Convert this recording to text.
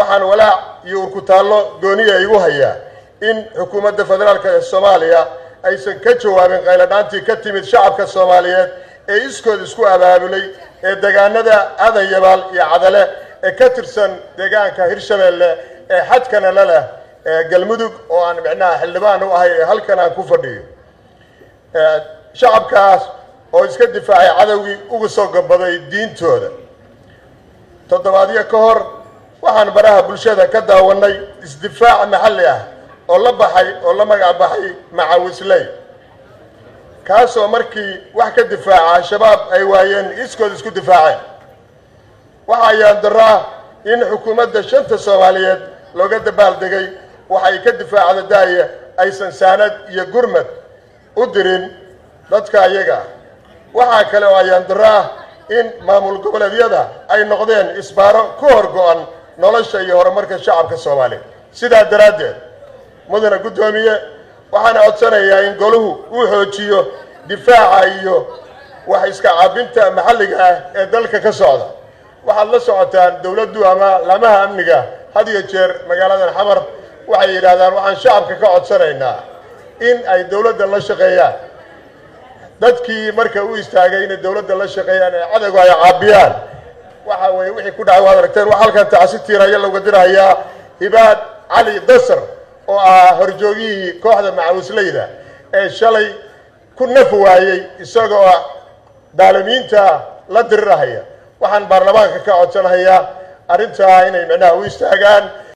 waxaan walaac iyo urkutaallo gooniya igu hayaa in xukuumadda federaalk ee soomaaliya aysan ka jawaabin qayladhaantii ka timid shacabka soomaaliyeed ee iskood isku abaabulay ee deegaanada aadan yabaal iyo cadale ee ka tirsan deegaanka hirshabeelle ee xadkana la leh ee galmudug oo aan micnaha xildhibaan u ahay ee halkan aan ku fadhiyo shacabkaas oo iska difaacay cadowgii uga soo gabaday diintooda toddobaadyo ka hor waxaan baraha bulshada ka daawanay isdifaac maxalli ah oo la baxay oo la magac baxay macawisley kaasoo markii wax ka difaaca al-shabaab ay waayeen iskood isku difaaceen waxa ayaan daraa in xukuumadda shanta soomaaliyeed looga dabaaldegay waxay ka difaacda daaya aysan saanad iyo gurmad u dirin dadka iyaga ah waxaa kale oo ayaan daraa in maamul goboleedyada ay noqdeen isbaaro ku hor go-an nolosha iyo horumarka shacabka soomaaliyeed sidaa daraaddeed mudane guddoomiye waxaana codsanayaa in goluhu uu xoojiyo difaaca iyo wax iska caabinta maxalliga ah ee dalka ka socda waxaad la socotaan dowladdu ama laamaha amniga had iyo jeer magaaladan xamar waxay yidhaahdaan waxaan shacabka ka codsanaynaa in ay dowladda la shaqeeyaan dadkii marka u istaagay inay dowladda la shaqeeyaan ee cadowga ay caabiyaan waxa weeye wixii ku dhacay waad aragteen waxaa halkan tacsi tiiraya looga dirahayaa hibaad cali dasar oo ah horjoogihii kooxda macawisleyda ee shalay ku naf waayey isagoo daalimiinta la dirirahaya waxaan baarlamaanka ka codsanahayaa arrintaa inay micnaha u istaagaan